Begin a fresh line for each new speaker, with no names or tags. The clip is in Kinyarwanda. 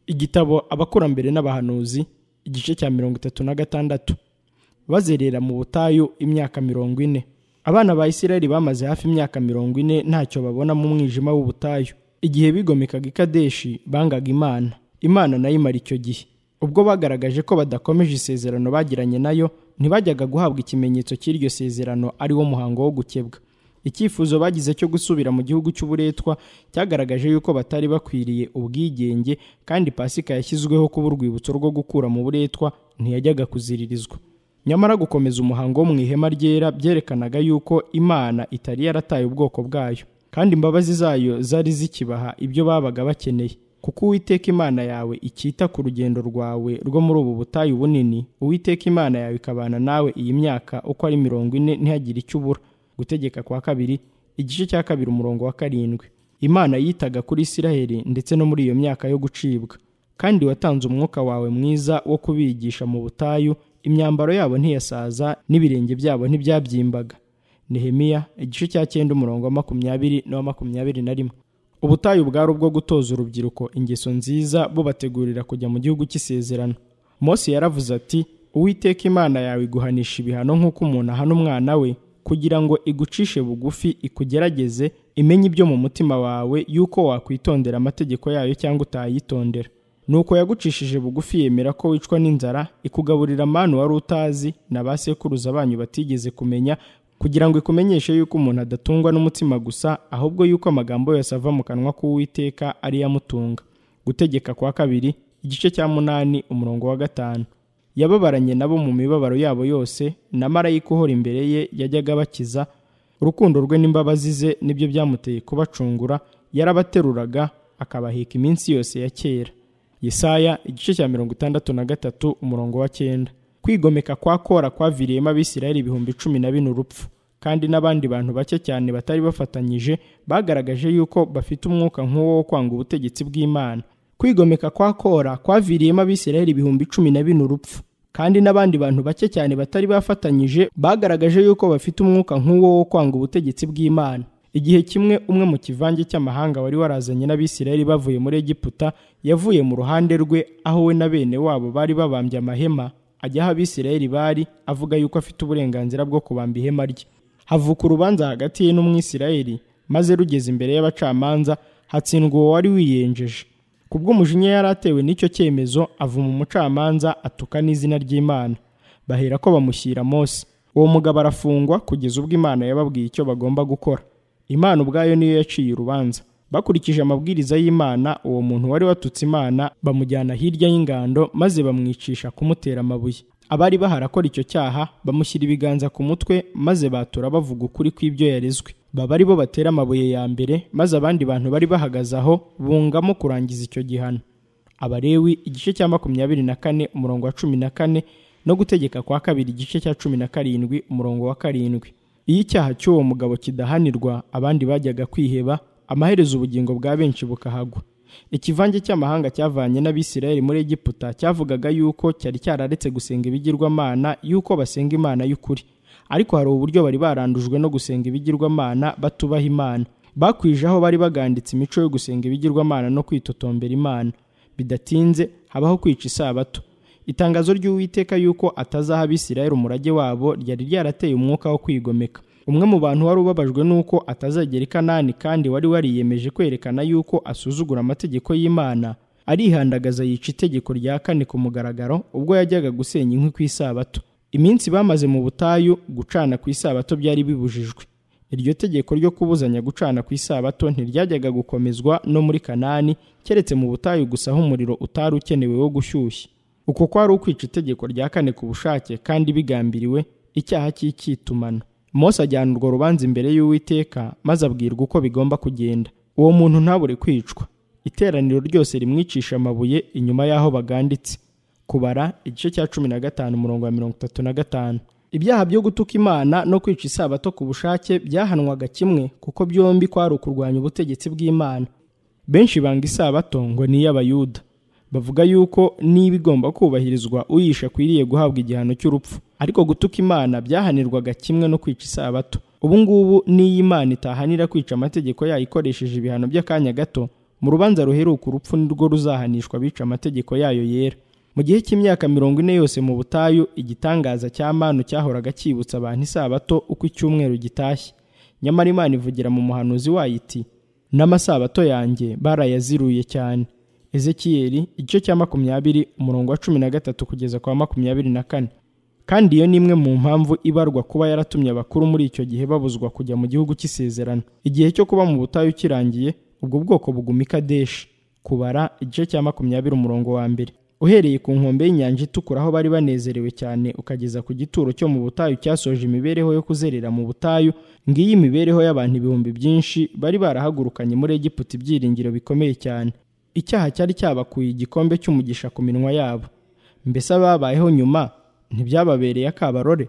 igitabo abakurambere n'abahanuzi igice cya mirongo itatu na gatandatu bazerera mu butayu imyaka mirongo ine abana ba isirayeli bamaze hafi imyaka mirongo ine ntacyo babona mu mwijima w'ubutayu igihe bigomekaga ikadeshi bangaga imana imana nayo imara icyo gihe ubwo bagaragaje ko badakomeje isezerano bagiranye nayo ntibajyaga guhabwa ikimenyetso cy'iryo sezerano ari wo muhango wo gukebwa icyifuzo bagize cyo gusubira mu gihugu cy'uburetwa cyagaragaje yuko batari bakwiriye ubwigenge kandi pasika yashyizweho kuba urwibutso rwo gukura mu buretwa ntiyajyaga kuziririzwa nyamara gukomeza umuhango wo mu ihema ryera byerekanaga yuko imana itari yarataye ubwoko bwayo kandi imbabazi zayo zari zikibaha ibyo babaga bakeneye kuko uwiteka imana yawe icyita ku rugendo rwawe rwo muri ubu butayu bunini uwiteka imana yawe ikabana nawe iyi myaka uko ari mirongo ine ntihagire icyo ubura gutegeka kwa kabiri igice cya kabiri umurongo wa karindwi imana yitaga kuri isiraheli ndetse no muri iyo myaka yo gucibwa kandi watanze umwuka wawe mwiza wo kubigisha mu butayu imyambaro yabo ntiyasaza n'ibirenge byabo ntibyabyimbaga nehemiya igice cya cyenda umurongo wa makumyabiri n'uwa makumyabiri na rimwe ubutayu bwari ubwo gutoza urubyiruko ingeso nziza bubategurira kujya mu gihugu cy'isezerano mose yaravuze ati uwiteka imana yawe iguhanisha ibihano nk'uko umuntu ahana umwana we kugira ngo igucishe bugufi ikugerageze imenye ibyo mu mutima wawe yuko wakwitondera amategeko yayo cyangwa utayitondera nuko yagucishije bugufi yemera ko wicwa n'inzara ikugaburira amanu wari utazi na ba sekuruza banyu batigeze kumenya kugira ngo ikumenyeshe yuko umuntu adatungwa n'umutima gusa ahubwo yuko amagambo yose ava mu kanwa k'uwiteka ari yamutunga gutegeka kwa kabiri igice cya munani umurongo wa gatanu yababaranye nabo mu mibabaro yabo yose na marayika uhora imbere ye yajyaga abakiza urukundo rwe n'imbabazi ze nibyo byamuteye kubacungura yarabateruraga akabaheka iminsi yose ya kera yesaya igice cya mirongo itandatu na gatatu umurongo wa cyenda kwigomeka kwa kora kwaviriyemo abisirayeli ibihumbi cumi na bine urupfu kandi n'abandi bantu bake cyane batari bafatanyije bagaragaje yuko bafite umwuka nk'uwo wo kwanga ubutegetsi bw'imana kwigomeka kwa kora kwaviriyemo abisirayeli ibihumbi cumi na bine urupfu kandi n'abandi bantu bake cyane batari bafatanyije bagaragaje yuko bafite umwuka nk'uwo wo kwanga ubutegetsi bw'imana igihe kimwe umwe mu kivange cy'amahanga wari warazanye n'abisirayeli bavuye muri egiputa yavuye mu ruhande rwe aho we na bene wabo bari babambye amahema ajya aho abisirayeli bari avuga yuko afite uburenganzira bwo kubamba ihema rye havuka urubanza hagati ye n'umwisirayeli maze rugeze imbere y'abacamanza hatsindwa uwo wari wiyenjeje kubw'umujinya yari atewe n'icyo cyemezo avuma umucamanza atuka n'izina ry'imana bahera ko bamushyira Mose uwo mugabo arafungwa kugeza ubwo imana yababwiye icyo bagomba gukora imana ubwayo niyo yaciye urubanza bakurikije amabwiriza y'imana uwo muntu wari watutse imana bamujyana hirya y'ingando maze bamwicisha kumutera amabuye abari baharakora icyo cyaha bamushyira ibiganza ku mutwe maze batura bavuga ukuri kw'ibyo yarezwe baba ari bo batera amabuye ya mbere maze abandi bantu bari bahagaze aho bungamo kurangiza icyo gihano abarewi igice cya makumyabiri na kane umurongo wa cumi na kane no gutegeka kwa kabiri igice cya cumi na karindwi umurongo wa karindwi iyo icyaha cy'uwo mugabo kidahanirwa abandi bajyaga kwiheba amaherezo ubugingo bwa benshi bukahagwa ikivange cy'amahanga cyavanye n'abisirayeli muri egiputa cyavugaga yuko cyari cyararetse gusenga ibigirwamana yuko basenga imana y'ukuri ariko hari uburyo bari barandujwe no gusenga ibigirwamana batubaha imana bakwije aho bari baganditse imico yo gusenga ibigirwamana no kwitotombera imana bidatinze habaho kwica isabato itangazo ry'uwiteka yuko atazaha abisirayeli umurage wabo ryari ryarateye umwuka wo kwigomeka umwe mu bantu wari ubabajwe n'uko atazagera i kanani kandi wari wariyemeje kwerekana yuko asuzugura amategeko y'imana arihandagaza yica itegeko rya kane ku mugaragaro ubwo yajyaga gusenya inkwi ku isabato iminsi bamaze mu butayu gucana ku isabato byari bibujijwe iryo tegeko ryo kubuzanya gucana ku isabato ntiryajyaga gukomezwa no muri kanani keretse mu butayu gusa aho umuriro utari ukenewe wo gushyushya uko kwari ukwica itegeko rya kane ku bushake kandi bigambiriwe icyaha cy'icyitumano Mose ajyana urwo rubanza imbere y'uwiteka maze abwirwa uko bigomba kugenda uwo muntu ntabure kwicwa iteraniro ryose rimwicisha amabuye inyuma y'aho baganditse kubara igice cya cumi na gatanu umurongo wa mirongo itatu na gatanu ibyaha byo gutuka imana no kwica isabato ku bushake byahanwaga kimwe kuko byombi kwari ukurwanya ubutegetsi bw'imana benshi banga isabato ngo ni iy'abayuda bavuga yuko niba igomba kubahirizwa uyisha akwiriye guhabwa igihano cy'urupfu ariko gutuka imana byahanirwaga kimwe no kwica isabato ubu ngubu n'iyo imana itahanira kwica amategeko yayo ikoresheje ibihano by'akanya gato mu rubanza ruheruka urupfu nirwo ruzahanishwa abica amategeko yayo yera mu gihe cy'imyaka mirongo ine yose mu butayu igitangaza cya manu cyahoraga cyibutsa abantu isabato uko icyumweru gitashye nyamara imana ivugira mu muhanuzi wayo iti n'amasabato yanjye barayaziruye cyane ezekiyeli igice cya makumyabiri umurongo wa cumi na gatatu kugeza ku wa makumyabiri na kane kandi iyo ni imwe mu mpamvu ibarwa kuba yaratumye abakuru muri icyo gihe babuzwa kujya mu gihugu cy'isezerano igihe cyo kuba mu butayu kirangiye ubwo bwoko buguma i kadeshi kubara igice cya makumyabiri umurongo wa mbere uhereye ku nkombe y'inyanja itukura aho bari banezerewe cyane ukageza ku gituro cyo mu butayu cyasoje imibereho yo kuzerera mu butayu ngiyi imibereho y'abantu ibihumbi byinshi bari barahagurukanye muri egiputa ibyiringiro bikomeye cyane icyaha cyari cyabakuye igikombe cy'umugisha ku minwa yabo mbese ababayeho nyuma ntibyababereye akabarore